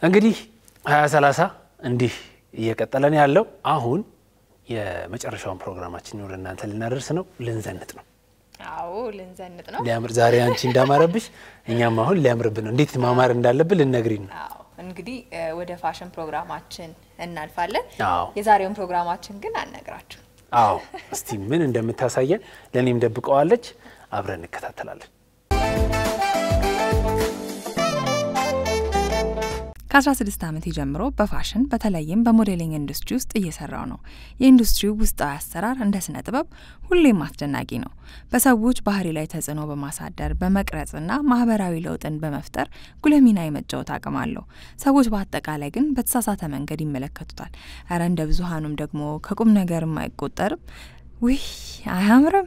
እንግዲህ ሀያ ሰላሳ እንዲህ እየቀጠለን ያለው አሁን የመጨረሻውን ፕሮግራማችን ወደ እናንተ ልናደርስ ነው። ልንዘንጥ ነው። አዎ ልንዘንጥ ነው። ሊያምር ዛሬ አንቺ እንዳማረብሽ እኛም አሁን ሊያምርብን ነው። እንዴት ማማር እንዳለብን ልነግሪን ነው። አዎ እንግዲህ ወደ ፋሽን ፕሮግራማችን እናልፋለን። አዎ የዛሬውን ፕሮግራማችን ግን አልነግራችሁ። አዎ፣ እስቲ ምን እንደምታሳየን ለእኔም ደብቀዋለች። አብረን እንከታተላለን። ከ16 ዓመቴ ጀምሮ በፋሽን በተለይም በሞዴሊንግ ኢንዱስትሪ ውስጥ እየሰራው ነው። የኢንዱስትሪው ውስጣዊ አሰራር እንደ ስነ ጥበብ ሁሌም አስደናቂ ነው። በሰዎች ባህሪ ላይ ተጽዕኖ በማሳደር በመቅረጽና ማህበራዊ ለውጥን በመፍጠር ጉልህ ሚና የመጫወት አቅም አለው። ሰዎች በአጠቃላይ ግን በተሳሳተ መንገድ ይመለከቱታል። እረ እንደ ብዙሀኑም ደግሞ ከቁም ነገርም አይቆጠርም። ውይ አያምርም?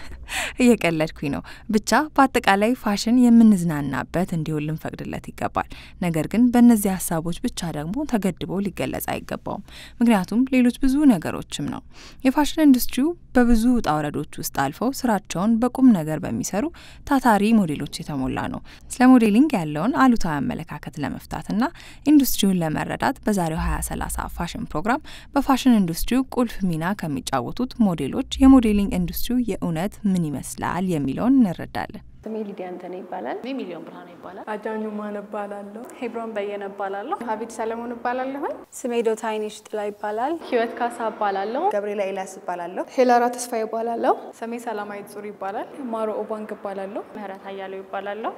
እየቀለድኩኝ ነው። ብቻ በአጠቃላይ ፋሽን የምንዝናናበት እንዲሆን ልንፈቅድለት ይገባል። ነገር ግን በእነዚህ ሀሳቦች ብቻ ደግሞ ተገድቦ ሊገለጽ አይገባውም። ምክንያቱም ሌሎች ብዙ ነገሮችም ነው። የፋሽን ኢንዱስትሪው በብዙ ውጣ ውረዶች ውስጥ አልፈው ስራቸውን በቁም ነገር በሚሰሩ ታታሪ ሞዴሎች የተሞላ ነው። ስለ ሞዴሊንግ ያለውን አሉታዊ አመለካከት ለመፍታትና ኢንዱስትሪውን ለመረዳት በዛሬው ሀያ ሰላሳ ፋሽን ፕሮግራም በፋሽን ኢንዱስትሪው ቁልፍ ሚና ከሚጫወቱት ሞዴሎች የሞዴሊንግ ኢንዱስትሪው የእውነት ምን ይመስላል የሚለውን እንረዳለን። ስሜ ሊዲያ አንተነ ይባላል። እኔ ሚሊዮን ብርሃን ይባላል። አጃኙ ማን እባላለሁ። ሄብሮን በየነ እባላለሁ። ሀቢድ ሰለሞን እባላለሁ። ስሜ ዶታይኒሽ ጥላ ይባላል። ህይወት ካሳ እባላለሁ። ገብርኤላ ኤልያስ እባላለሁ። ሄላራ ተስፋ ይባላለሁ። ስሜ ሰላማዊት ጹር ይባላል። ማሮ ኦባንግ እባላለሁ። ምህረት አያሌው ይባላለሁ።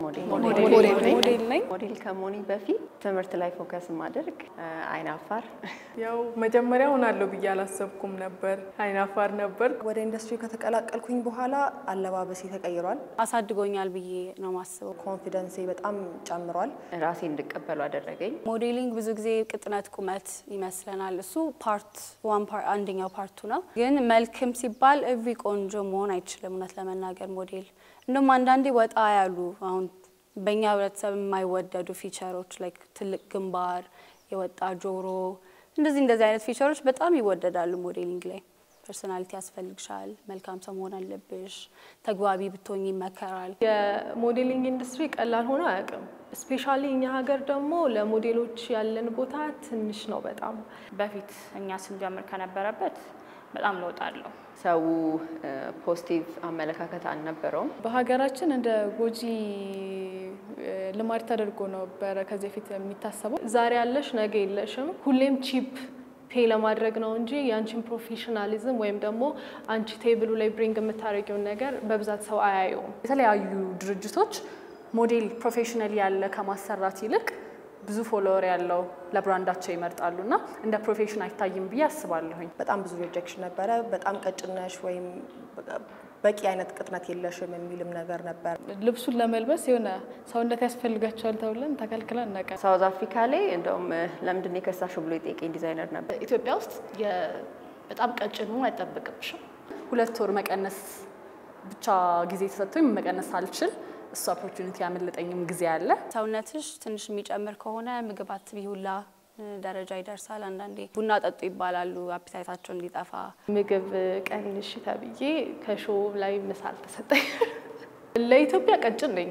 ሞዴል ነኝ። ሞዴል ከመሆኔ በፊት ትምህርት ላይ ፎከስ ማድረግ አይን አፋር ያው መጀመሪያ ሆናለሁ ብዬ አላሰብኩም ነበር። አይናፋር ነበር። ወደ ኢንዱስትሪ ከተቀላቀልኩኝ በኋላ አለባበሴ ተቀይሯል። አሳድጎኛል ብዬ ነው ማስበው። ኮንፊደንሴ በጣም ጨምሯል። ራሴ እንድቀበሉ አደረገኝ። ሞዴሊንግ ብዙ ጊዜ ቅጥነት፣ ቁመት ይመስለናል። እሱ ፓርት ዋን አንደኛው ፓርቱ ነው። ግን መልክም ሲባል እቪ ቆንጆ መሆን አይችልም። እውነት ለመናገር ሞዴል እንደውም አንዳንዴ ወጣ ያሉ አሁን በእኛ ህብረተሰብ የማይወደዱ ፊቸሮች ላይክ ትልቅ ግንባር፣ የወጣ ጆሮ፣ እንደዚህ እንደዚህ አይነት ፊቸሮች በጣም ይወደዳሉ ሞዴሊንግ ላይ። ፐርሶናሊቲ ያስፈልግሻል። መልካም ሰው መሆን አለብሽ። ተግባቢ ብትሆኝ ይመከራል። የሞዴሊንግ ኢንዱስትሪ ቀላል ሆኖ አያውቅም። ስፔሻሊ እኛ ሀገር ደግሞ ለሞዴሎች ያለን ቦታ ትንሽ ነው በጣም በፊት እኛ ስንጀምር ከነበረበት በጣም ለውጥ አለው። ሰው ፖዚቲቭ አመለካከት አልነበረውም። በሀገራችን እንደ ጎጂ ልማድ ተደርጎ ነበረ ከዚህ በፊት የሚታሰበው። ዛሬ ያለሽ ነገ የለሽም። ሁሌም ቺፕ ፔ ለማድረግ ነው እንጂ የአንቺን ፕሮፌሽናሊዝም ወይም ደግሞ አንቺ ቴብሉ ላይ ብሪንግ የምታደርጊውን ነገር በብዛት ሰው አያየውም። የተለያዩ ድርጅቶች ሞዴል ፕሮፌሽናል ያለ ከማሰራት ይልቅ ብዙ ፎሎወር ያለው ለብራንዳቸው ይመርጣሉ እና እንደ ፕሮፌሽን አይታይም ብዬ አስባለሁኝ። በጣም ብዙ ሪጀክሽን ነበረ። በጣም ቀጭነሽ ወይም በቂ አይነት ቅጥነት የለሽም የሚልም ነገር ነበር። ልብሱን ለመልበስ የሆነ ሰውነት ያስፈልጋቸዋል ተብለን ተከልክለን ነቀ ሳውዝ አፍሪካ ላይ እንደውም ለምንድን ነው የከሳሹ ብሎ የጠየቀኝ ዲዛይነር ነበር። ኢትዮጵያ ውስጥ በጣም ቀጭን መሆን አይጠበቅብሽም። ሁለት ወር መቀነስ ብቻ ጊዜ ተሰጥቶኝ መቀነስ አልችል እሱ ኦፖርቹኒቲ ያመለጠኝም ጊዜ አለ። ሰውነትሽ ትንሽ የሚጨምር ከሆነ ምግብ አትቢ ሁላ ደረጃ ይደርሳል። አንዳንዴ ቡና ጠጡ ይባላሉ አፒታይታቸው እንዲጠፋ። ምግብ ቀንሽ ተብዬ ከሾ ላይ ምሳ አልተሰጠኝ። ለኢትዮጵያ ቀጭን ነኝ።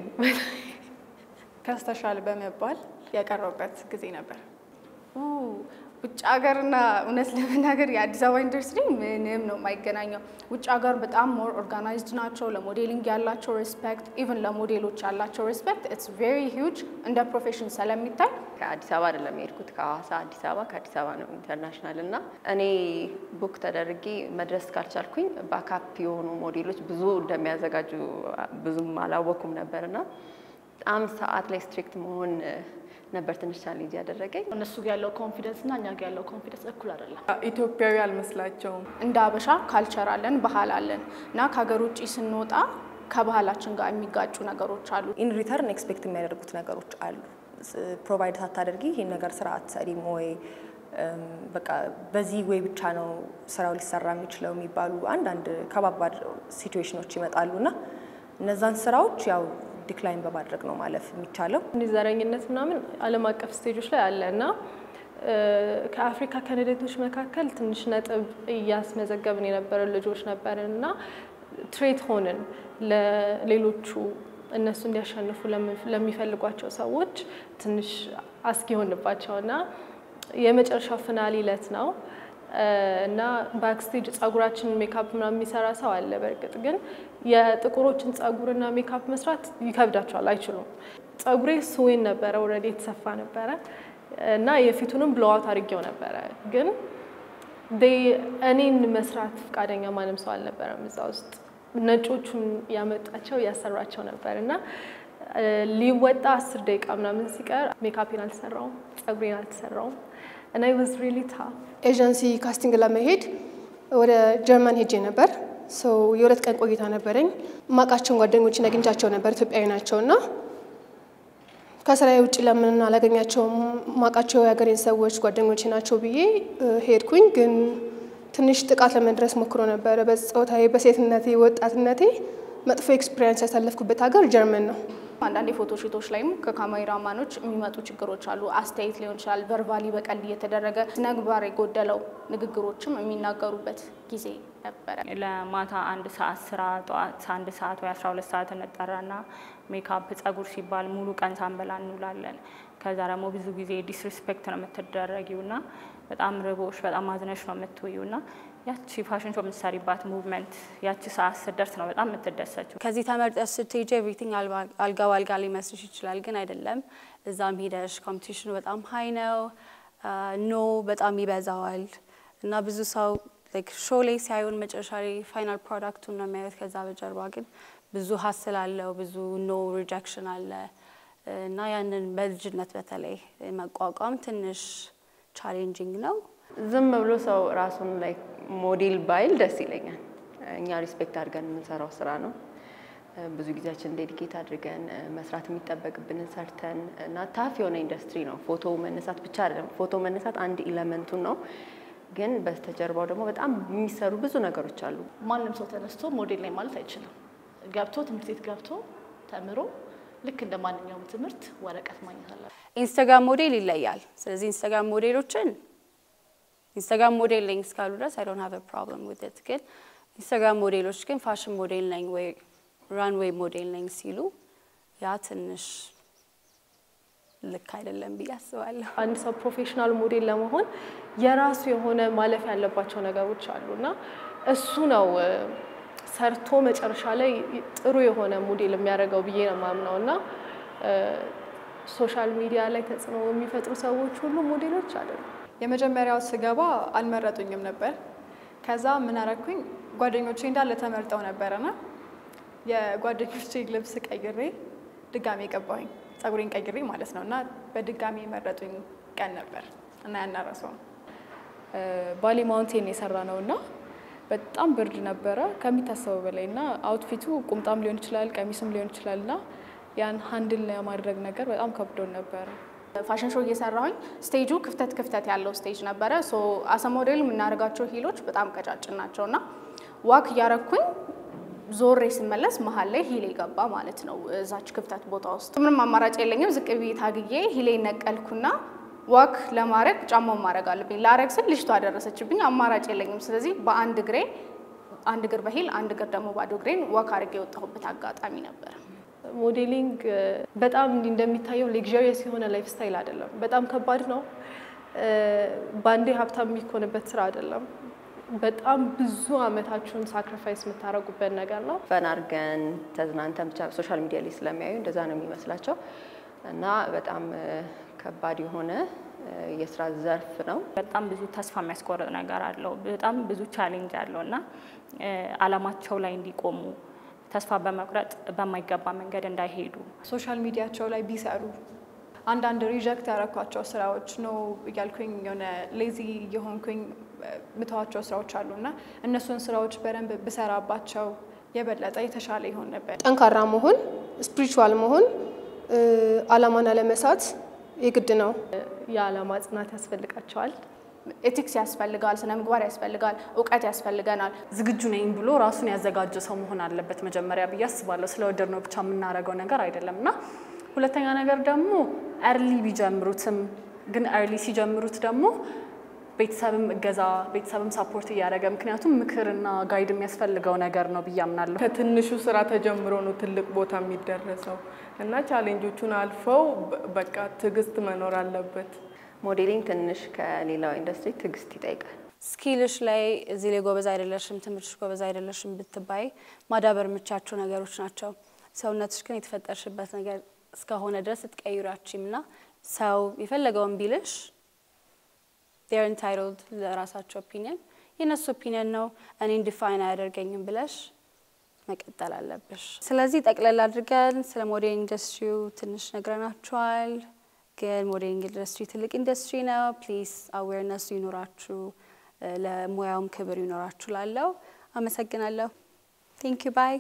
ከስተሻል በመባል ያቀረቡበት ጊዜ ነበር። ውጭ ሀገርና እውነት ለመናገር የአዲስ አበባ ኢንዱስትሪ ምንም ነው የማይገናኘው። ውጭ ሀገር በጣም ሞር ኦርጋናይዝድ ናቸው። ለሞዴሊንግ ያላቸው ሬስፔክት፣ ኢቨን ለሞዴሎች ያላቸው ሬስፔክት ኢትስ ቬሪ ሂውጅ እንደ ፕሮፌሽን ስለሚታይ ከአዲስ አበባ አይደለም የሄድኩት፣ ከሐዋሳ አዲስ አበባ፣ ከአዲስ አበባ ነው ኢንተርናሽናል እና እኔ ቡክ ተደርጌ መድረስ ካልቻልኩኝ ባካፕ የሆኑ ሞዴሎች ብዙ እንደሚያዘጋጁ ብዙም አላወኩም ነበር እና በጣም ሰዓት ላይ ስትሪክት መሆን ነበር ትንሽ ቻሌንጅ ያደረገኝ። እነሱ ጋር ያለው ኮንፊደንስ እና እኛ ጋር ያለው ኮንፊደንስ እኩል አይደለም። ኢትዮጵያዊ አልመስላቸውም። እንደ አበሻ ካልቸር አለን፣ ባህል አለን እና ከሀገር ውጭ ስንወጣ ከባህላችን ጋር የሚጋጩ ነገሮች አሉ። ኢን ሪተርን ኤክስፔክት የሚያደርጉት ነገሮች አሉ። ፕሮቫይድ ሳታደርጊ ይህን ነገር ስራ አትሰሪም ወይ በቃ በዚህ ወይ ብቻ ነው ስራው ሊሰራ የሚችለው የሚባሉ አንዳንድ ከባባድ ሲትዌሽኖች ይመጣሉ እና እነዛን ስራዎች ያው ዲክላይን በማድረግ ነው ማለፍ የሚቻለው። እንዲህ ዘረኝነት ምናምን ዓለም አቀፍ ስቴጆች ላይ አለ እና ከአፍሪካ ካንዲዴቶች መካከል ትንሽ ነጥብ እያስመዘገብን የነበረ ልጆች ነበርን እና ትሬት ሆንን ለሌሎቹ እነሱ እንዲያሸንፉ ለሚፈልጓቸው ሰዎች ትንሽ አስጊ የሆንባቸውና የመጨረሻው ፍናሊ ዕለት ነው እና ባክስቴጅ ጸጉራችንን ሜካፕ ምናምን የሚሰራ ሰው አለ። በእርግጥ ግን የጥቁሮችን ጸጉርና ሜካፕ መስራት ይከብዳቸዋል፣ አይችሉም። ጸጉሬ ስዌን ነበረ፣ ኦልሬዲ የተሰፋ ነበረ እና የፊቱንም ብሎዋት አድርጌው ነበረ ግን እኔን መስራት ፈቃደኛ ማንም ሰው አልነበረም እዛ ውስጥ። ነጮቹን ያመጣቸው ያሰራቸው ነበር እና ሊወጣ አስር ደቂቃ ምናምን ሲቀር ሜካፔን አልተሰራውም፣ ጸጉሬን አልተሰራውም እና ዋዝ ሪሊ ታፍ። ኤጀንሲ ካስቲንግ ለመሄድ ወደ ጀርመን ሄጄ ነበር። ሰው የሁለት ቀን ቆይታ ነበረኝ። ማቃቸውን ጓደኞችን አግኝቻቸው ነበር፣ ኢትዮጵያዊ ናቸው እና ከስራዬ ውጭ ለምን አላገኛቸውም? ማቃቸው የሀገሬን ሰዎች ጓደኞቼ ናቸው ብዬ ሄድኩኝ። ግን ትንሽ ጥቃት ለመድረስ ሞክሮ ነበረ። በጾታዬ፣ በሴትነቴ፣ ወጣትነቴ መጥፎ ኤክስፒሪየንስ ያሳለፍኩበት ሀገር ጀርመን ነው። አንዳንድ የፎቶ ሺቶች ላይም ከካሜራማኖች የሚመጡ ችግሮች አሉ። አስተያየት ሊሆን ይችላል፣ ቨርባሊ በቀል እየተደረገ ስነምግባር የጎደለው ንግግሮችም የሚናገሩበት ጊዜ ነበረ። ለማታ አንድ ሰዓት ስራ ጠዋት አንድ ሰዓት ወይ አስራ ሁለት ሰዓት እንጠራና ሜካፕ ጸጉር ሲባል ሙሉ ቀን ሳንበላ እንውላለን። ከዛ ደግሞ ብዙ ጊዜ ዲስሪስፔክት ነው የምትደረጊው ና በጣም ርቦሽ በጣም አዝነሽ ነው የምትውዩ ና ያቺ ፋሽን ሾው የምትሰሪባት ሙቭመንት ያቺ ሰዓት ስትደርስ ነው በጣም የምትደሰችው። ከዚህ ተመርጠሽ ስትሄጂ ኤቭሪቲንግ አልጋ ባልጋ ሊመስልሽ ይችላል፣ ግን አይደለም። እዛም ሄደሽ ኮምፒቲሽኑ በጣም ሀይ ነው፣ ኖ በጣም ይበዛዋል እና ብዙ ሰው ሾው ላይ ሲያዩን መጨረሻ ላይ ፋይናል ፕሮዳክቱን ነው የሚያዩት። ከዛ በጀርባ ግን ብዙ ሀስል አለው፣ ብዙ ኖ ሪጀክሽን አለ እና ያንን በልጅነት በተለይ መቋቋም ትንሽ ቻሌንጂንግ ነው። ዝም ብሎ ሰው ራሱን ላይ ሞዴል ባይል ደስ ይለኛል። እኛ ሪስፔክት አድርገን የምንሰራው ስራ ነው። ብዙ ጊዜያችን ዴዲኬት አድርገን መስራት የሚጠበቅብንን ሰርተን እና ታፍ የሆነ ኢንዱስትሪ ነው። ፎቶ መነሳት ብቻ አይደለም። ፎቶ መነሳት አንድ ኢለመንቱን ነው፣ ግን በስተጀርባው ደግሞ በጣም የሚሰሩ ብዙ ነገሮች አሉ። ማንም ሰው ተነስቶ ሞዴል ላይ ማለት አይችልም። ገብቶ ትምህርት ቤት ገብቶ ተምሮ ልክ እንደ ማንኛውም ትምህርት ወረቀት ማግኘት አለ። ኢንስታግራም ሞዴል ይለያል። ስለዚህ ኢንስታግራም ሞዴሎችን ኢንስታግራም ሞዴል ነኝ እስካሉ ድረስ አይ ዶንት ሃቭ አ ፕሮብለም ዊዝ ኢት። ግን ኢንስታግራም ሞዴሎች ግን ፋሽን ሞዴል ነኝ ወይ ራንዌይ ሞዴል ነኝ ሲሉ ያ ትንሽ ልክ አይደለም ብዬ አስባለሁ። አንድ ሰው ፕሮፌሽናል ሞዴል ለመሆን የራሱ የሆነ ማለፍ ያለባቸው ነገሮች አሉ እና እሱ ነው ሰርቶ መጨረሻ ላይ ጥሩ የሆነ ሞዴል የሚያደርገው ብዬ ነው የማምነው እና ሶሻል ሚዲያ ላይ ተጽዕኖ የሚፈጥሩ ሰዎች ሁሉ ሞዴሎች አይደሉም። የመጀመሪያው ስገባ አልመረጡኝም ነበር። ከዛ ምን አረኩኝ? ጓደኞቼ እንዳለ ተመርጠው ነበረና የጓደኞቼ ልብስ ቀይሬ ድጋሜ ገባሁኝ። ጸጉሬን ቀይሬ ማለት ነው እና በድጋሚ የመረጡኝ ቀን ነበር እና ያናረሰው ባሌ ማውንቴን የሰራ ነው እና በጣም ብርድ ነበረ ከሚታሰበው በላይ እና አውትፊቱ ቁምጣም ሊሆን ይችላል ቀሚስም ሊሆን ይችላል እና ያን ሀንድል ለማድረግ ነገር በጣም ከብዶን ነበረ። ፋሽን ሾው እየሰራሁኝ ስቴጁ ክፍተት ክፍተት ያለው ስቴጅ ነበረ። ሶ አሰ ሞዴል የምናደርጋቸው ሂሎች በጣም ቀጫጭን ናቸው እና ዋክ እያረኩኝ ዞሬ ስመለስ መሀል ላይ ሂሌ ገባ ማለት ነው እዛች ክፍተት ቦታ ውስጥ። ምንም አማራጭ የለኝም። ዝቅ ብዬ ታግዬ ሂሌ ነቀልኩና ዋክ ለማድረግ ጫማውን ማድረግ አለብኝ። ላረግ ስል ልጅቷ ደረሰችብኝ። አማራጭ የለኝም። ስለዚህ በአንድ እግሬ አንድ እግር በሂል አንድ እግር ደግሞ ባዶ እግሬን ዋክ አድርጌ የወጣሁበት አጋጣሚ ነበር። ሞዴሊንግ በጣም እንዲህ እንደሚታየው ሌክዠሪየስ የሆነ ላይፍ ስታይል አይደለም። በጣም ከባድ ነው። በአንዴ ሀብታም የሚኮንበት ስራ አይደለም። በጣም ብዙ አመታችሁን ሳክሪፋይስ የምታደርጉበት ነገር ነው። ፈን አድርገን ተዝናንተን ብቻ ሶሻል ሚዲያ ላይ ስለሚያዩ እንደዛ ነው የሚመስላቸው እና በጣም ከባድ የሆነ የስራ ዘርፍ ነው። በጣም ብዙ ተስፋ የሚያስቆርጥ ነገር አለው። በጣም ብዙ ቻሌንጅ አለው እና አላማቸው ላይ እንዲቆሙ ተስፋ በመቁረጥ በማይገባ መንገድ እንዳይሄዱ ሶሻል ሚዲያቸው ላይ ቢሰሩ አንዳንድ ሪጀክት ያረኳቸው ስራዎች ነው እያልኩኝ የሆነ ሌዚ የሆንኩኝ ምተዋቸው ስራዎች አሉ እና እነሱን ስራዎች በደንብ ብሰራባቸው የበለጠ የተሻለ ይሆን ነበር። ጠንካራ መሆን፣ ስፒሪቹዋል መሆን፣ አላማን አለመሳት የግድ ነው። የአላማ ጽናት ያስፈልጋቸዋል። ኤቲክስ ያስፈልጋል፣ ስነ ምግባር ያስፈልጋል፣ እውቀት ያስፈልገናል። ዝግጁ ነኝ ብሎ ራሱን ያዘጋጀ ሰው መሆን አለበት መጀመሪያ ብዬ አስባለሁ። ስለወደድ ነው ብቻ የምናደርገው ነገር አይደለም እና ሁለተኛ ነገር ደግሞ ኤርሊ ቢጀምሩትም ግን ኤርሊ ሲጀምሩት ደግሞ ቤተሰብም እገዛ ቤተሰብም ሳፖርት እያደረገ ምክንያቱም ምክርና ጋይድ የሚያስፈልገው ነገር ነው ብዬ አምናለሁ። ከትንሹ ስራ ተጀምሮ ነው ትልቅ ቦታ የሚደረሰው እና ቻሌንጆቹን አልፈው በቃ ትዕግስት መኖር አለበት። ሞዴሊንግ ትንሽ ከሌላው ኢንዱስትሪ ትዕግስት ይጠይቃል። ስኪልሽ ላይ እዚህ ላይ ጎበዝ አይደለሽም፣ ትምህርትሽ ጎበዝ አይደለሽም ብትባይ ማዳበር የምቻቸው ነገሮች ናቸው። ሰውነትሽ ግን የተፈጠርሽበት ነገር እስከሆነ ድረስ ትቀይራችም እና ሰው የፈለገውን ቢልሽ ር ኢንታይትልድ ለራሳቸው ኦፒኒየን የእነሱ ኦፒኒየን ነው፣ እኔን ዲፋይን አያደርገኝም ብለሽ መቀጠል አለብሽ። ስለዚህ ጠቅለል አድርገን ስለ ሞዴሊንግ ኢንዱስትሪው ትንሽ ነግረናችኋል። ግን ሞዴሊንግ ኢንዱስትሪ ትልቅ ኢንዱስትሪ ነው። ፕሊዝ አዌርነሱ ይኖራችሁ፣ ለሙያውም ክብር ይኖራችሁ። ላለው አመሰግናለሁ። ቴንክ ዩ ባይ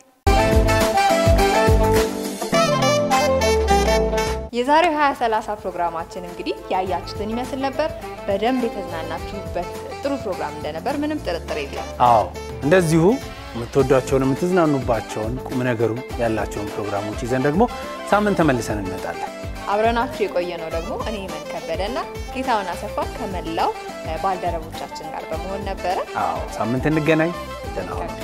የዛሬው 2030 ፕሮግራማችን እንግዲህ ያያችሁትን ይመስል ነበር። በደንብ የተዝናናችሁበት ጥሩ ፕሮግራም እንደነበር ምንም ጥርጥር የለም። አዎ እንደዚሁ የምትወዷቸውን የምትዝናኑባቸውን ቁም ነገሩ ያላቸውን ፕሮግራሞች ይዘን ደግሞ ሳምንት ተመልሰን እንመጣለን። አብረናችሁ የቆየ ነው ደግሞ እኔ መን ከበደና ጌታውን አሰፋ ከመላው ባልደረቦቻችን ጋር በመሆን ነበረ። አዎ ሳምንት እንገናኝ። ደህና ሁኑ።